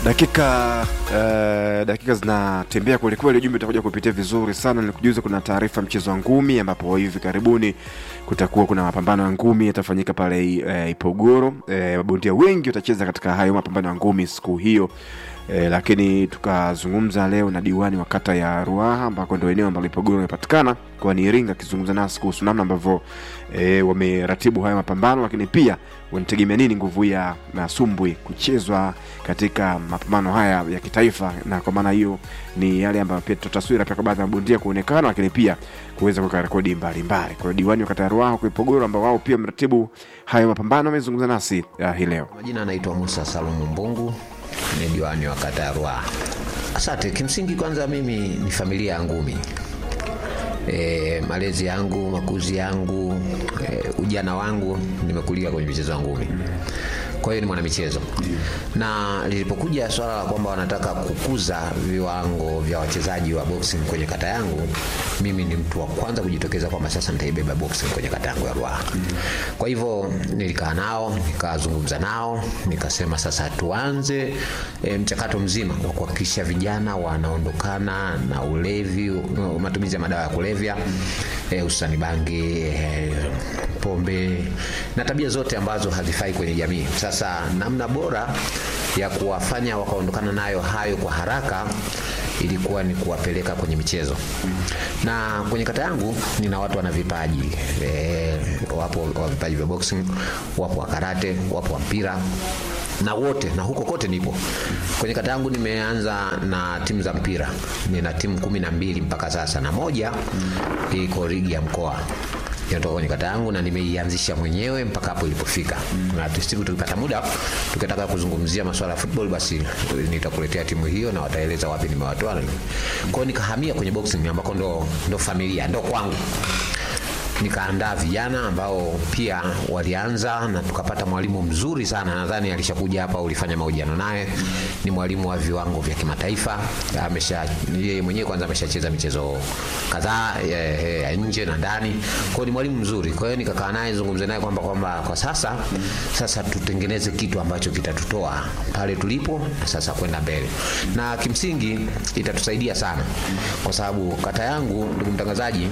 dakika uh, dakika zinatembea kwelikweli, ujumbe utakuja kupitia vizuri sana. Nilikujuza kuna taarifa mchezo wa ngumi, ambapo hivi karibuni kutakuwa kuna mapambano ya ngumi yatafanyika pale uh, Ipogoro. Uh, mabondia wengi watacheza katika hayo mapambano ya ngumi siku hiyo. E, lakini tukazungumza leo na diwani wa kata ya Ruaha ambako ndio eneo ambalo Ipogoro imepatikana kwani Iringa, akizungumza nasi kuhusu namna ambavyo e, wameratibu haya mapambano, lakini pia wanategemea nini nguvu ya masumbwi kuchezwa katika mapambano haya ya kitaifa, na kwa maana hiyo ni yale ambayo pia tutaswira pia kwa baadhi ya mabondia kuonekana, lakini pia kuweza kuweka rekodi mbalimbali. Kwa hiyo diwani wa kata ya Ruaha kwa Ipogoro ambao wao pia mratibu hayo mapambano amezungumza nasi uh, hii leo. Majina anaitwa Musa Salumu Mbungu, ni diwani wa kata ya Ruaha. Asante. Kimsingi kwanza, mimi ni familia ya ngumi. E, malezi yangu, makuzi yangu, e, ujana wangu nimekulia kwenye michezo ya ngumi. Kwa hiyo ni mwanamichezo, na lilipokuja swala la kwamba wanataka kukuza viwango vya wachezaji wa boxing kwenye kata yangu, mimi ni mtu wa kwanza kujitokeza kwamba sasa nitaibeba boxing kwenye kata yangu ya Ruaha. Kwa hivyo nilikaa nao, nikazungumza nao, nikasema sasa tuanze e, mchakato mzima wa kuhakikisha vijana wanaondokana na ulevi, matumizi ya madawa ya kulevya hususani e, bangi e, pombe na tabia zote ambazo hazifai kwenye jamii. Sasa namna bora ya kuwafanya wakaondokana nayo hayo kwa haraka ilikuwa ni kuwapeleka kwenye michezo, na kwenye kata yangu nina watu wana vipaji e, wapo wa vipaji vya boxing, wapo wa karate, wapo wa mpira na wote na huko kote nipo kwenye kata yangu. Nimeanza na timu za mpira, nina timu kumi na mbili mpaka sasa, na moja iko ligi ya mkoa inatoka kwenye kata yangu na nimeianzisha mwenyewe mpaka hapo ilipofika. Mm. Na siku tukipata muda tukitaka kuzungumzia masuala ya football, basi nitakuletea timu hiyo na wataeleza wapi nimewatoa. Kwa hiyo nikahamia kwenye boxing ambako ndo, ndo familia ndo kwangu nikaandaa vijana ambao pia walianza na tukapata mwalimu mzuri sana, nadhani alishakuja hapa, ulifanya mahojiano naye. Ni mwalimu wa viwango vya kimataifa, amesha yeye mwenyewe kwanza ameshacheza michezo kadhaa ya nje na ndani, kwa hiyo ni mwalimu mzuri. Kwa hiyo nikakaa naye zungumze naye kwamba kwamba kwa sasa sasa tutengeneze kitu ambacho kitatutoa pale tulipo sasa kwenda mbele, na kimsingi itatusaidia sana, kwa sababu kata yangu, ndugu mtangazaji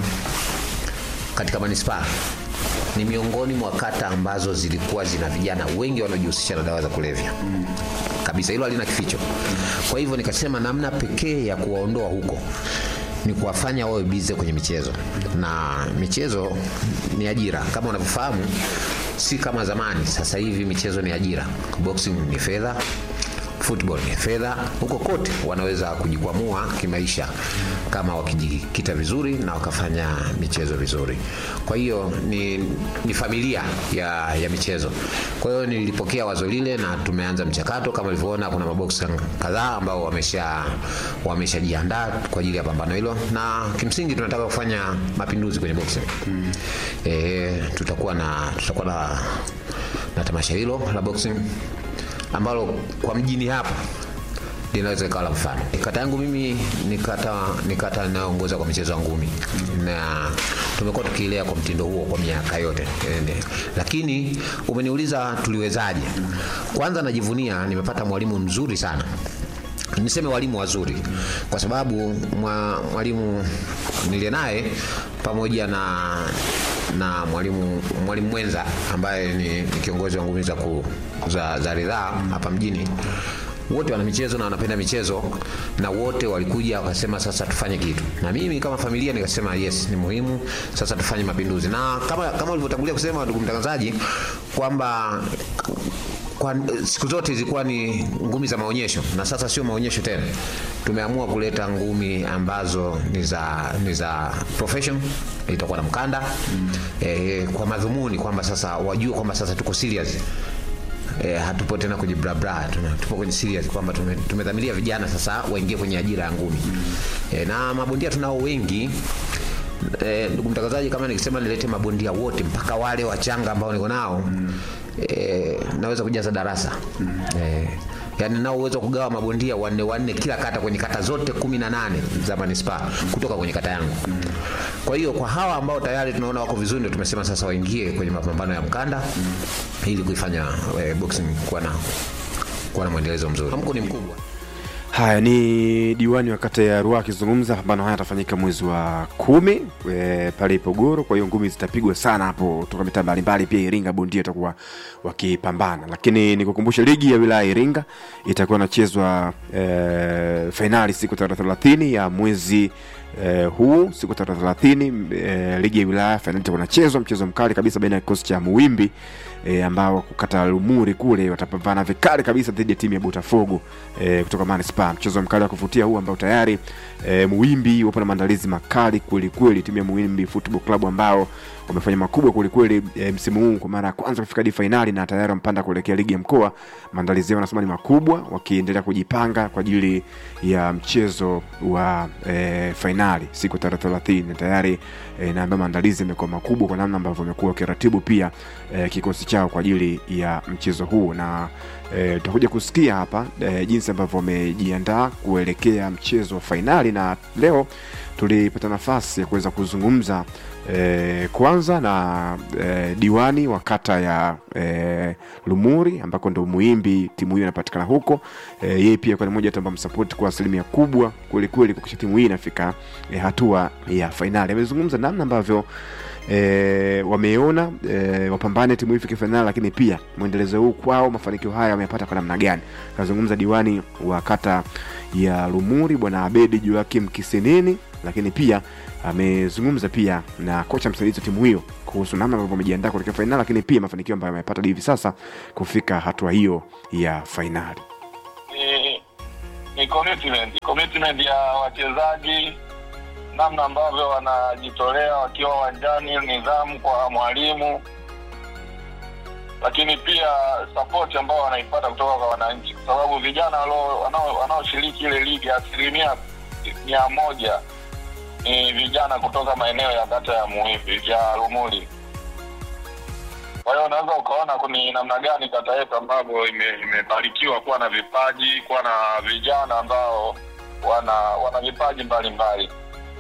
katika manispaa ni miongoni mwa kata ambazo zilikuwa zina vijana wengi wanaojihusisha na dawa za kulevya mm. kabisa, hilo halina kificho mm. Kwa hivyo nikasema namna pekee ya kuwaondoa huko ni kuwafanya wawe bize kwenye michezo, na michezo ni ajira kama unavyofahamu, si kama zamani. Sasa hivi michezo ni ajira, boxing ni fedha football ni fedha. Huko kote wanaweza kujikwamua kimaisha kama wakijikita vizuri na wakafanya michezo vizuri. Kwa hiyo ni, ni familia ya, ya michezo. Kwa hiyo nilipokea wazo lile na tumeanza mchakato. Kama ulivyoona, kuna maboksi kadhaa ambao wamesha wameshajiandaa kwa ajili ya pambano hilo, na kimsingi tunataka kufanya mapinduzi kwenye boxing mm. E, tutakuwa na tutakuwa na, na tamasha hilo la boxing ambalo kwa mjini hapa linaweza ikawa la mfano. Kata yangu mimi ni kata ni kata inayoongoza kwa michezo ya ngumi mm. na tumekuwa tukiilea kwa mtindo huo kwa miaka yote ende. Lakini umeniuliza tuliwezaje? Kwanza najivunia nimepata mwalimu mzuri sana niseme walimu wazuri kwa sababu mwa, mwalimu nilie naye pamoja na na mwalimu mwalimu mwenza ambaye ni, ni kiongozi wa ngumi za, za, za ridhaa hapa mjini wote wana michezo na wanapenda michezo na wote walikuja wakasema sasa tufanye kitu, na mimi kama familia nikasema yes, ni muhimu sasa tufanye mapinduzi. Na kama kama ulivyotangulia kusema ndugu mtangazaji, kwamba kwa siku zote zilikuwa ni ngumi za maonyesho na sasa sio maonyesho tena. Tumeamua kuleta ngumi ambazo ni za ni za profession, itakuwa na mkanda mm. E, kwa madhumuni kwamba sasa wajue kwamba sasa tuko serious E, hatupo tena kwenye bra bra, tupo kwenye serious kwamba tumedhamiria vijana sasa waingie kwenye ajira ya ngumi mm. E, na mabondia tunao wengi e, ndugu mtangazaji, kama nikisema nilete mabondia wote mpaka wale wachanga ambao niko nao mm. E, naweza kujaza darasa mm. E, yani nao uwezo kugawa mabondia wanne wanne kila kata kwenye kata zote kumi na nane za manispaa kutoka kwenye kata yangu mm. Kwa hiyo kwa hawa ambao tayari tunaona wako vizuri, ndio tumesema sasa waingie kwenye mapambano ya mkanda mm. ili kuifanya eh, boxing kuwa na kuwa na mwendelezo mzuri. Hamko ni mkubwa. Haya ni diwani wa kata ya Ruaha akizungumza. Mapambano haya yatafanyika mwezi wa kumi e, pale Ipogoro. Kwa hiyo ngumi zitapigwa sana hapo toka mitaa mbalimbali, pia Iringa bondia itakuwa wakipambana. Lakini nikukumbusha ligi ya wilaya ya Iringa itakuwa inachezwa e, fainali siku tarehe thelathini ya mwezi eh, huu siku tarehe thelathini eh, ligi ya wilaya fainali itakuwa inachezwa, mchezo mkali kabisa baina ya kikosi cha Muwimbi eh, ambao kukata Lumuri kule watapambana vikali kabisa dhidi ya timu ya Botafogo eh, kutoka manispaa. Mchezo mkali wa kuvutia huu ambao tayari eh, Muwimbi wapo na maandalizi makali kweli kweli, timu ya Muwimbi Football Club ambao wamefanya makubwa kwelikweli e, msimu huu kwa mara ya kwanza kufika hadi fainali na tayari wamepanda kuelekea ligi ya mkoa. Maandalizi yao wanasema ni makubwa, wakiendelea kujipanga kwa ajili ya mchezo wa e, fainali siku tarehe thelathini na tayari e, naambia maandalizi yamekuwa makubwa kwa namna ambavyo wamekuwa wakiratibu pia e, kikosi chao kwa ajili ya mchezo huu na e, tutakuja kusikia hapa e, jinsi ambavyo wamejiandaa kuelekea mchezo wa fainali na leo tulipata nafasi ya kuweza kuzungumza e, kwanza na e, diwani wa kata ya e, Lumuri ambako ndo Muimbi timu hiyo inapatikana huko. E, yeye pia kwa ni mmoja ambao msapoti kwa asilimia kubwa kweli kweli kuhakikisha timu hii inafika e, hatua ya fainali. Amezungumza namna ambavyo e, wameona e, wapambane timu hii ifike fainali, lakini pia mwendelezo huu kwao, mafanikio haya wameyapata kwa namna gani. Kazungumza diwani wa kata ya Lumuri bwana Abedi Joakim Kiseneni, lakini pia amezungumza pia na kocha msaidizi wa timu hiyo kuhusu namna ambavyo wamejiandaa kuelekea fainali, lakini pia mafanikio ambayo wamepata hadi hivi sasa kufika hatua hiyo ya fainali. ni, ni commitment commitment ya wachezaji, namna ambavyo wanajitolea wakiwa uwanjani, nidhamu kwa mwalimu, lakini pia support ambao wanaipata kutoka kwa wananchi, kwa sababu vijana walio- wanao- wanaoshiriki ile ligi asilimia mia moja ni vijana kutoka maeneo ya kata ya Muhivi ya Lumuli. Kwa hiyo unaweza ukaona ni namna gani kata yetu ambavyo ime- imebarikiwa kuwa na vipaji, kuwa na vijana ambao wana wana vipaji mbalimbali,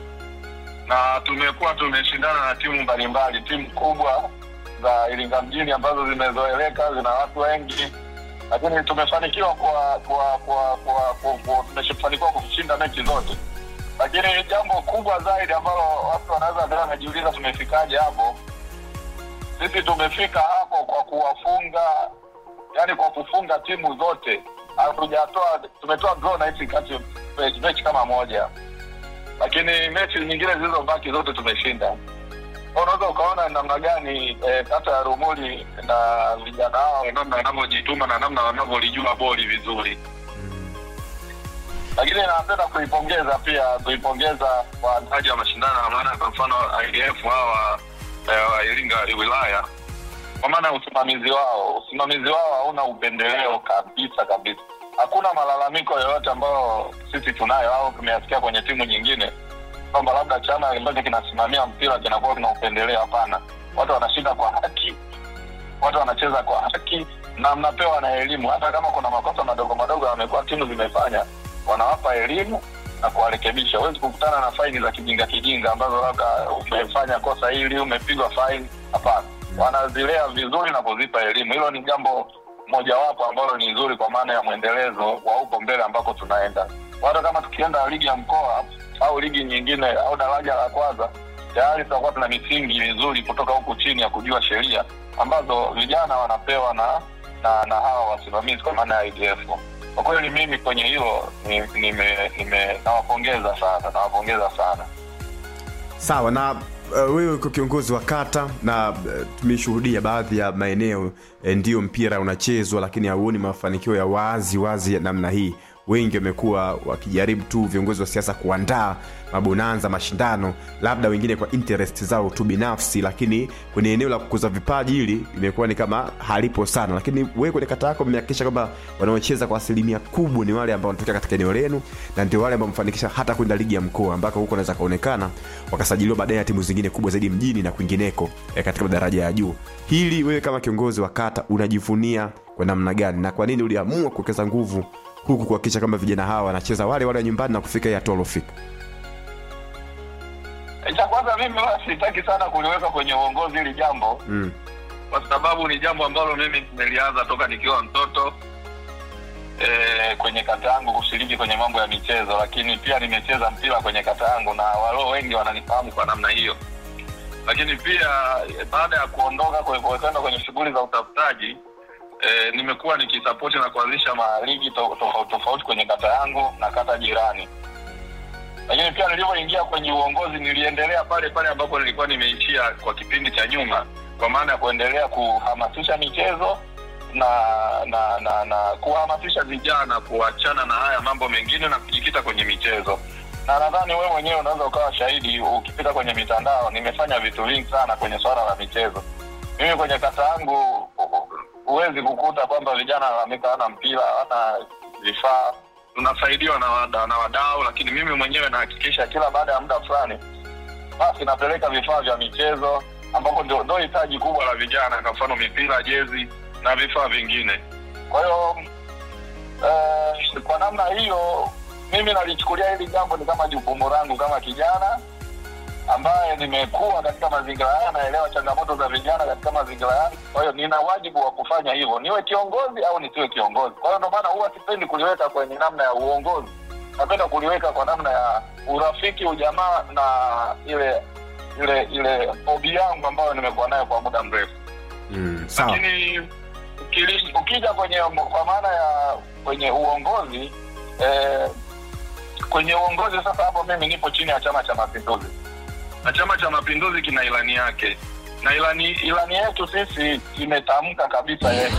na tumekuwa tumeshindana na timu mbalimbali, timu kubwa za Iringa mjini ambazo zimezoeleka, zina watu wengi, lakini tumefanikiwa kwa kwa kwa kwa, kwa, kwa tumefanikiwa kushinda mechi zote, lakini jambo kubwa zaidi ambalo watu wanaweza ndio wanajiuliza tumefikaje hapo sisi tumefika hapo kwa kuwafunga yani kwa kufunga timu zote hatujatoa tumetoa draw na hizi kati mechi, mechi kama moja lakini mechi nyingine zilizobaki zote tumeshinda Kwa unaweza ukaona namna gani eh, kata ya rumuli na vijana hao namna wanavyojituma na namna wanavyolijua boli vizuri lakini napenda kuipongeza pia kuipongeza waandaji wa mashindano na maana kwa mfano IDF hawa eh, wa Iringa wilaya kwa maana ya usimamizi wao usimamizi wao hauna upendeleo kabisa kabisa hakuna malalamiko yoyote ambayo sisi tunayo au tumeyasikia kwenye timu nyingine kwamba labda chama ambacho kinasimamia mpira kinakuwa kina upendeleo hapana watu wanashinda kwa haki watu wanacheza kwa haki na mnapewa na elimu hata kama kuna makosa madogo madogo yamekuwa timu zimefanya wanawapa elimu na kuwarekebisha huwezi kukutana na faini za kijinga kijinga ambazo labda umefanya kosa hili umepigwa faini hapana wanazilea vizuri na kuzipa elimu hilo ni jambo mojawapo ambalo ni nzuri kwa maana ya mwendelezo wa huko mbele ambako tunaenda hata kama tukienda ligi ya mkoa au ligi nyingine au daraja la kwanza tayari tutakuwa tuna misingi mizuri kutoka huku chini ya kujua sheria ambazo vijana wanapewa na na, na hawa wasimamizi kwa maana ya IDF kwa kweli mimi kwenye hilo ni- nime- nime- nawapongeza sana nawapongeza sana Sawa na uh, wewe uko kiongozi wa kata na uh, tumeshuhudia baadhi ya maeneo eh, ndio mpira unachezwa, lakini hauoni mafanikio ya wazi wazi ya namna hii. Wengi wamekuwa wakijaribu tu viongozi wa siasa kuandaa mabonanza, mashindano, labda wengine kwa interest zao tu binafsi, lakini kwenye eneo la kukuza vipaji hili imekuwa ni kama halipo sana. Lakini wewe kwenye kata yako mmehakikisha kwamba wanaocheza kwa asilimia kubwa ni wale ambao wanatokea katika eneo lenu, na ndio wale ambao mfanikisha hata kwenda ligi ya mkoa ambako huko wanaweza kaonekana wakasajiliwa baadaye na timu zingine kubwa zaidi mjini na kwingineko eh, katika madaraja ya juu. Hili wewe kama kiongozi wa kata unajivunia kwa namna gani, na kwa nini uliamua kuwekeza nguvu huku kuhakikisha kwamba vijana hawa wanacheza wale wale wa nyumbani na kufika hii hatua waliofika? cha kwanza mimi wala sitaki sana kuliweka kwenye uongozi hili jambo Mm. kwa sababu ni jambo ambalo mimi nimelianza toka nikiwa mtoto eh, kwenye kata yangu kushiriki kwenye mambo ya michezo, lakini pia nimecheza mpira kwenye kata yangu na walio wengi wananifahamu kwa namna hiyo. Lakini pia eh, baada ya kuondoka kwe- kwe- kwenda kwenye shughuli za utafutaji eh, nimekuwa nikisapoti na kuanzisha maligi to- tofauti tofauti kwenye kata yangu na kata jirani lakini pia nilivyoingia kwenye uongozi niliendelea pale pale ambapo nilikuwa nimeishia kwa kipindi cha nyuma kwa maana ya kuendelea kuhamasisha michezo na na na, na kuhamasisha vijana kuachana na haya mambo mengine na kujikita kwenye michezo na nadhani wewe mwenyewe unaweza ukawa shahidi ukipita kwenye mitandao nimefanya vitu vingi sana kwenye swala la michezo mimi kwenye kata yangu huwezi kukuta kwamba vijana wanalalamika hawana mpira hawana vifaa tunasaidiwa na, wada, na wadau lakini mimi mwenyewe nahakikisha kila baada ya muda fulani basi napeleka vifaa vya michezo ambapo ndio ndio hitaji kubwa la vijana kwa mfano mipira jezi na vifaa vingine kwa hiyo eh, kwa namna hiyo mimi nalichukulia hili jambo ni kama jukumu langu kama kijana ambaye nimekuwa katika mazingira haya naelewa changamoto za vijana katika mazingira haya kwa hiyo nina wajibu wa kufanya hivyo niwe kiongozi au nisiwe kiongozi kwa hiyo ndio maana huwa sipendi kuliweka kwenye namna ya uongozi napenda kuliweka kwa namna ya urafiki ujamaa na ile ile ile hobi yangu ambayo nimekuwa nayo kwa muda mrefu mm, sawa lakini ukili- ukija kwenye kwa maana ya kwenye uongozi eh, kwenye uongozi sasa hapo mimi nipo chini ya chama cha mapinduzi na chama cha mapinduzi kina ilani yake na ilani ilani yetu sisi imetamka kabisa ye-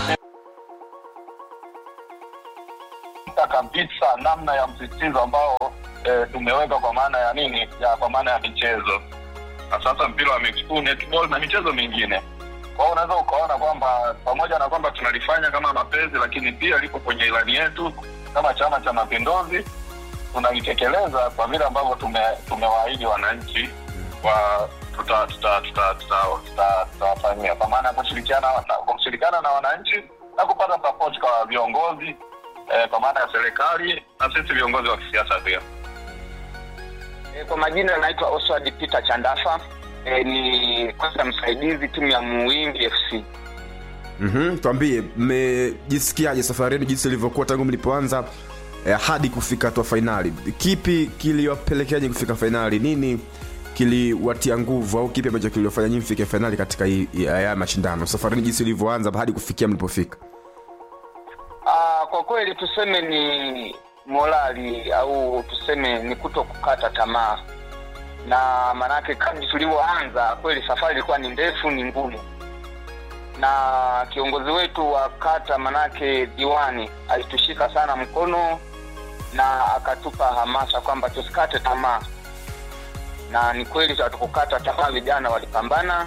kabisa namna ya msisitizo ambao eh, tumeweka kwa maana ya nini ya kwa maana ya michezo na sasa mpira wa miguu netball na michezo mingine kwa hiyo unaweza ukaona kwamba pamoja na kwamba tunalifanya kama mapenzi lakini pia liko kwenye ilani yetu kama chama cha mapinduzi tunalitekeleza kwa vile ambavyo tume, tumewaahidi wananchi wa tutawafanyia tuta, tuta, tuta, tuta, tutawafanyia. kwa maana ya kushirikiana na- kushirikiana na wananchi na kupata support kwa viongozi eh, kwa maana ya serikali na sisi viongozi wa kisiasa pia E, kwa majina naitwa Oswald Peter Chandafa. E, ni kocha msaidizi timu ya Muwingi FC. mm-hmm. twambie mmejisikiaje safari yenu jinsi ilivyokuwa tangu mlipoanza eh, hadi kufika hatua fainali kipi kiliwapelekeaje kufika fainali nini kiliwatia nguvu au kipi ambacho kiliwafanya nyinyi mfike fainali katika hii- hii- haya mashindano safari yenu jinsi ilivyoanza hadi kufikia mlipofika Ah, kwa kweli tuseme ni morali au tuseme ni kuto kukata tamaa, na maanake kadri tulivyoanza kweli safari ilikuwa ni ndefu, ni ngumu, na kiongozi wetu wa kata manake diwani alitushika sana mkono na akatupa hamasa kwamba tusikate tamaa, na ni kweli hatukukata tamaa, vijana walipambana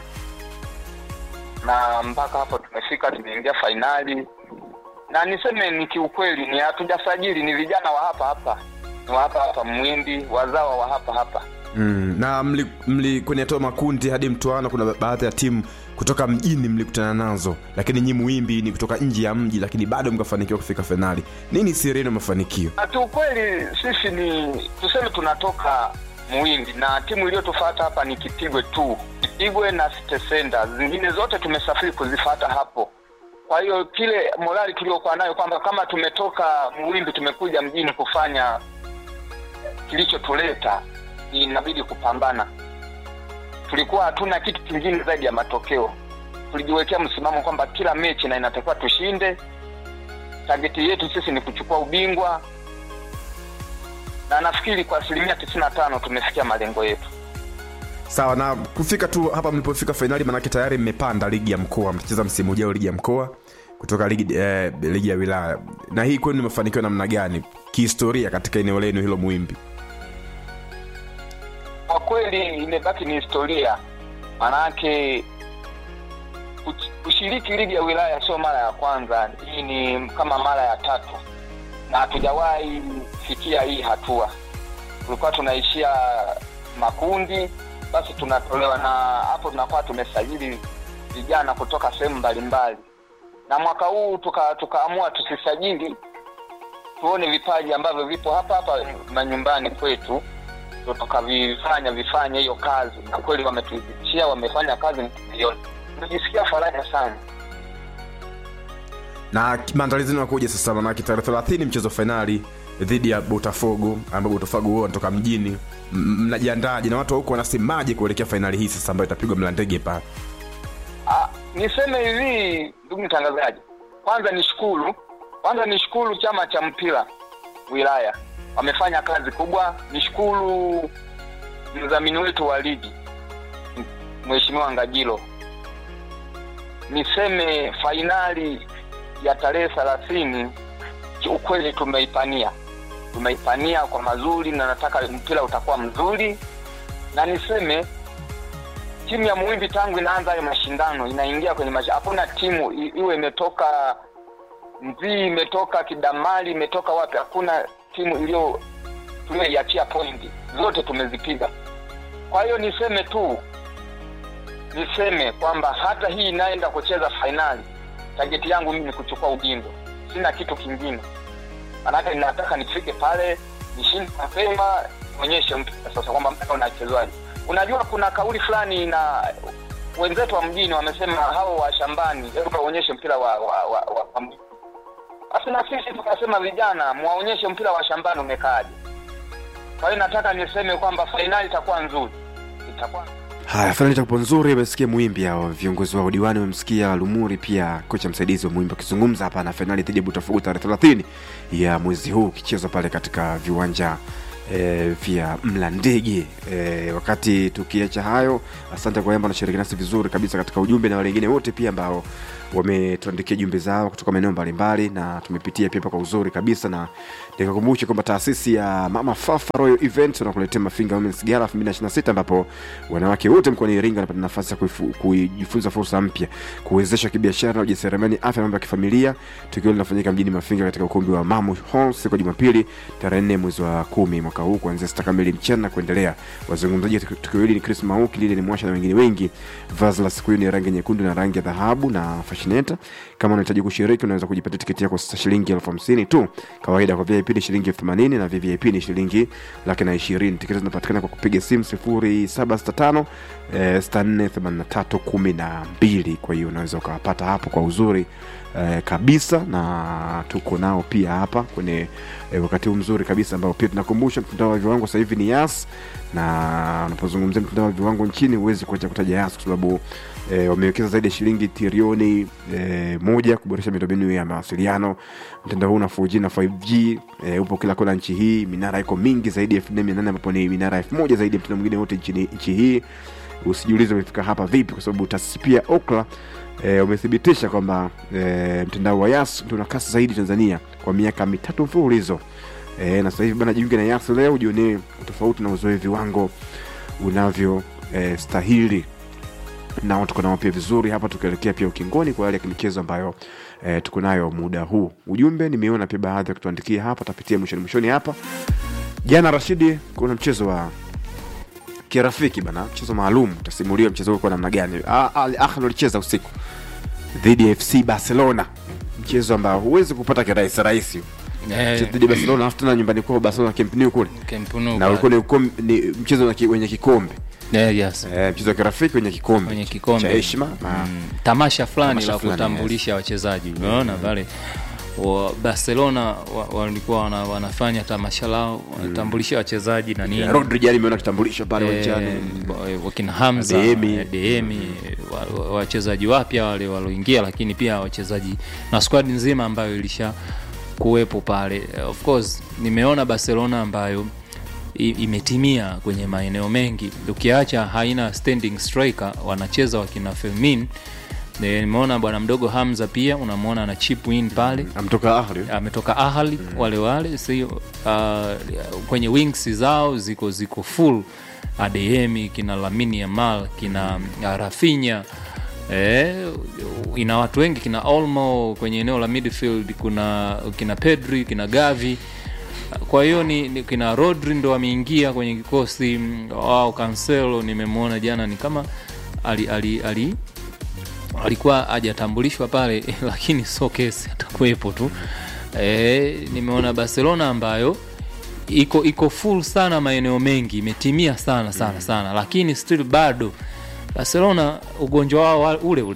na mpaka hapo tumefika, tumeingia fainali na niseme ni kiukweli ni hatujasajili ni vijana wa hapa hapa ni wa hapa hapa mwindi wazawa wa hapa hapa mm. na mli, mli kwenye hatua makundi hadi mtoano kuna baadhi ya timu kutoka mjini mlikutana nazo lakini nyi muimbi ni kutoka nje ya mji lakini bado mkafanikiwa kufika fainali nini siri yenu ya mafanikio na kiukweli sisi ni tuseme tunatoka mwindi na timu iliyotufata hapa ni kipigwe tu kipigwe na stesenda zingine zote tumesafiri kuzifata hapo kwa hiyo kile morali tuliokuwa nayo kwamba kama tumetoka mwimbi tumekuja mjini kufanya kilichotuleta inabidi kupambana tulikuwa hatuna kitu kingine zaidi ya matokeo tulijiwekea msimamo kwamba kila mechi na inatakiwa tushinde tageti yetu sisi ni kuchukua ubingwa na nafikiri kwa asilimia tisini na tano tumefikia malengo yetu sawa na kufika tu hapa mlipofika fainali manake tayari mmepanda ligi ya mkoa mtacheza msimu ujao ligi ya mkoa kutoka ligi, eh, ligi ya wilaya na hii kwenu ni mafanikio namna gani kihistoria katika eneo lenu hilo muimbi kwa kweli imebaki ni historia maanake kuch- kushiriki ligi ya wilaya sio mara ya kwanza hii ni kama mara ya tatu na hatujawahi fikia hii hatua tulikuwa tunaishia makundi basi tunatolewa na hapo tunakuwa tumesajili vijana kutoka sehemu mbalimbali na mwaka huu tuka- tukaamua tusisajili tuone vipaji ambavyo vipo hapa hapa manyumbani kwetu ndo tukavifanya vifanye hiyo kazi na kweli wametuithibitishia wamefanya kazi milioni tumejisikia faraja sana na maandalizi yanakuja sasa manake tarehe 30 mchezo wa fainali dhidi ya botafogo ambao botafogo huo wanatoka mjini M- mnajiandaje na watu wa huko wanasemaje kuelekea fainali hii sasa ambayo itapigwa mlandege pale Ah, niseme hivi ndugu mtangazaji kwanza nishukuru kwanza nishukuru chama cha mpira wilaya wamefanya kazi kubwa nishukuru mdhamini wetu wa ligi M- mheshimiwa ngajilo niseme fainali ya tarehe thelathini kiukweli tumeipania tumeipania kwa mazuri na nataka mpira utakuwa mzuri na niseme timu ya Muhimbi tangu inaanza hayo mashindano inaingia kwenye mash... hakuna timu i- iwe imetoka Mzii, imetoka Kidamali, imetoka wapi, hakuna timu iliyo tuliyoiachia pointi, zote tumezipiga. Kwa hiyo niseme tu, niseme kwamba hata hii inaenda kucheza fainali, tageti yangu mimi ni kuchukua ubingwa, sina kitu kingine. Manake ninataka nifike pale nishinde mapema, onyeshe mpira sasa kwamba mpira unachezwaje. Unajua kuna kauli fulani na wenzetu wa mjini wamesema hao wa shambani, hebu waonyeshe mpira wa, wa, wa, wa, wa mjini. Basi na sisi tukasema vijana, mwaonyeshe mpira wa shambani umekaaje. Kwa hiyo nataka niseme kwamba fainali itakuwa nzuri, itakuwa haya fainali itakuwa nzuri amesikia muimbi hao viongozi wa udiwani wamemsikia lumuri pia kocha msaidizi wa muimbi akizungumza hapa na fainali dhidi ya botafogo tarehe 30 ya mwezi huu ukichezwa pale katika viwanja e, vya mlandege e, wakati tukiacha hayo asante kwa yamba anashiriki nasi vizuri kabisa katika ujumbe na wale wengine wote pia ambao wametuandikia jumbe zao kutoka maeneo mbalimbali na tumepitia pia kwa uzuri kabisa na nikakumbushe kwamba taasisi ya mama fafa royal event wanakuletea mafinga womens gala 2026 ambapo wanawake wote mkoani iringa wanapata nafasi ya kuifu- kujifunza fursa mpya kuwezesha kibiashara na ujasiriamali afya mambo ya kifamilia tukio linafanyika mjini mafinga katika ukumbi wa mamu hall siku ya jumapili tarehe 4 mwezi wa kumi mwaka huu kuanzia sita kamili mchana na kuendelea wazungumzaji wa tukio hili ni chris mauki lile ni mwasha na wengine wengi vazi la siku hiyo ni rangi nyekundu na rangi ya dhahabu na fashineta kama unahitaji kushiriki unaweza kujipatia tiketi yako sasa shilingi elfu hamsini tu kawaida kwa vip ni shilingi elfu themanini na vvip ni shilingi laki na ishirini tiketi zinapatikana kwa kupiga simu sifuri saba sita tano eh, sita nne themanini na tatu kumi na mbili kwa hiyo unaweza ukawapata hapo kwa uzuri eh, kabisa na tuko nao pia hapa kwenye eh, wakati huu mzuri kabisa ambao pia tunakumbusha mtandao wa viwango sasa hivi ni yas na unapozungumzia mtandao wa viwango nchini huwezi kuacha kutaja yas kwa sababu e, wamewekeza zaidi ya shilingi trilioni e, moja kuboresha miundombinu ya mawasiliano mtandao huu na 4G na 5G e, upo kila kona nchi hii minara iko mingi zaidi ya 4800 ambapo ni minara 1000 zaidi ya mtandao mwingine wote nchini nchi hii usijiulize umefika hapa vipi kwa sababu taasisi pia okla e, umethibitisha kwamba e, mtandao wa yas ndio una kasi zaidi tanzania kwa miaka mitatu mfululizo e, na sasa hivi bana jiunge na yas leo jionee tofauti na uzoe viwango unavyo e, stahili nao tuko nao pia vizuri hapa tukielekea pia ukingoni kwa yale ya michezo ambayo e, tuko nayo muda huu ujumbe nimeona pia baadhi ya kutuandikia hapa tapitia mwishoni mwishoni hapa jana rashidi kuna mchezo wa kirafiki bana mchezo maalum utasimuliwa mchezo huu kwa namna gani Ah, Al Ahly walicheza usiku dhidi ya fc barcelona mchezo ambao huwezi kupata kirahisi rahisi Eh, Mchezo dhidi ya barcelona alafu tena nyumbani kwao barcelona Camp Nou kule Camp Nou na ulikuwa ni, ukom- ni mchezo na ki- wenye kikombe Eh, yes. eh, mchezo wa kirafiki wenye kikombe Wenye kikombe. cha heshima na Mm, tamasha fulani Tamasha la fulani, kutambulisha wachezaji unaona pale wa barcelona wa- walikuwa wana, wanafanya tamasha lao wanatambulisha wachezaji na nini Ya, Rodri jana imeona kitambulisho pale Eh, uwanjani wa- wakina hamza Adeyemi. eh, Adeyemi, wa- wa- wachezaji wapya wale walioingia lakini pia wachezaji na squad nzima ambayo ilisha kuwepo pale Eh, of course nimeona barcelona ambayo i- imetimia kwenye maeneo mengi ukiacha haina standing striker wanacheza wakina Fermin Eh, nimeona bwana mdogo hamza pia unamwona ana chip in pale amtoka Ahly ametoka ahali wale wale sio uh, kwenye wings zao ziko ziko full ademi kina lamini yamal kina uh, rafinya Eh, ina watu wengi kina olmo kwenye eneo la midfield kuna kina pedri kina gavi kwa hiyo ni, ni kina rodri ndo ameingia kwenye kikosi mm, wao cancelo nimemwona jana ni kama ali, ali, ali alikuwa hajatambulishwa pale lakini so kesi atakuwepo tu e, nimeona barcelona ambayo iko iko full sana maeneo mengi imetimia sana sana sana lakini still bado barcelona ugonjwa wao wa- ule ule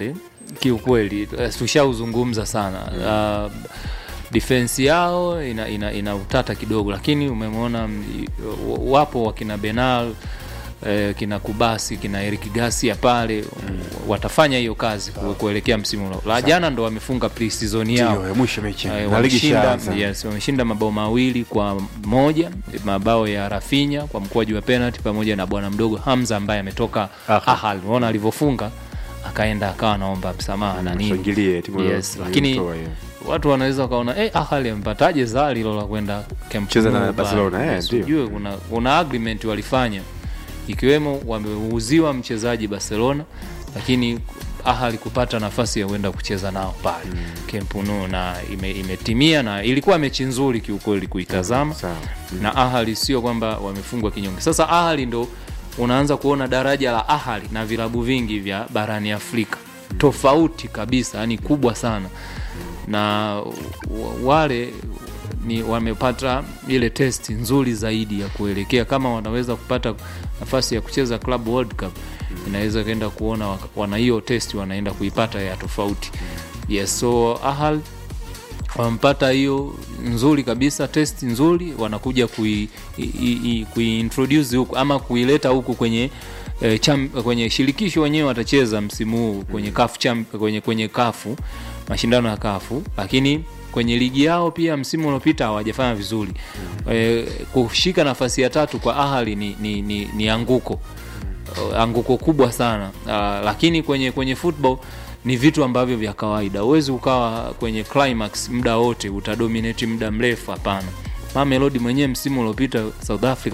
kiukweli eh, tushauzungumza sana uh, defense yao ina, ina, ina utata kidogo lakini umemwona mm, i- wapo wakina benal eh, kina kubasi kina erik gasia pale watafanya hiyo kazi ku- kuelekea msimu ula- la jana ndo wamefunga pre-season yao Ndio, ya mwisho mechi Eh, na ligi wameshinda ishaanza. yes, wameshinda mabao mawili kwa moja mabao ya rafinya kwa mkwaju wa penalty pamoja na bwana mdogo hamza ambaye ametoka Ahal. ahal unaona alivyofunga akaenda akawa anaomba msamaha na nini Shangilie timu yes, iliyo- lakini iliyotoa hiyo. watu wanaweza wakaona eh, ahali amepataje zaa lilo la kwenda Camp Kucheza na Nou pale?" Barcelona, eh, Yes, ndio. ujue kuna, kuna agreement walifanya ikiwemo wameuziwa mchezaji barcelona lakini ahali kupata nafasi ya kwenda kucheza nao pale mm. Camp Nou na ime, imetimia na ilikuwa mechi nzuri kiukweli kuitazama Sawa. na ahali sio kwamba wamefungwa kinyonge sasa ahali ndo unaanza kuona daraja la ahali na vilabu vingi vya barani afrika tofauti kabisa yani kubwa sana na wa- wale ni wamepata ile testi nzuri zaidi ya kuelekea kama wanaweza kupata nafasi ya kucheza club world cup inaweza kaenda kuona waka- wana hiyo testi wanaenda kuipata ya tofauti yes so ahal wamepata hiyo nzuri kabisa test nzuri wanakuja kui, i, i, i- kuiintroduce huku ama kuileta huku kwenye eh, cham, kwenye shirikisho wenyewe watacheza msimu huu kwenye kafu cham, kwenye, kwenye kafu mashindano ya kafu lakini kwenye ligi yao pia msimu uliopita hawajafanya vizuri eh, kushika nafasi ya tatu kwa ahali ni, ni, ni, ni anguko uh, anguko kubwa sana uh, lakini kwenye kwenye football ni vitu ambavyo vya kawaida huwezi ukawa kwenye climax muda wote utadominate muda mrefu hapana mamelodi mwenyewe msimu uliopita south africa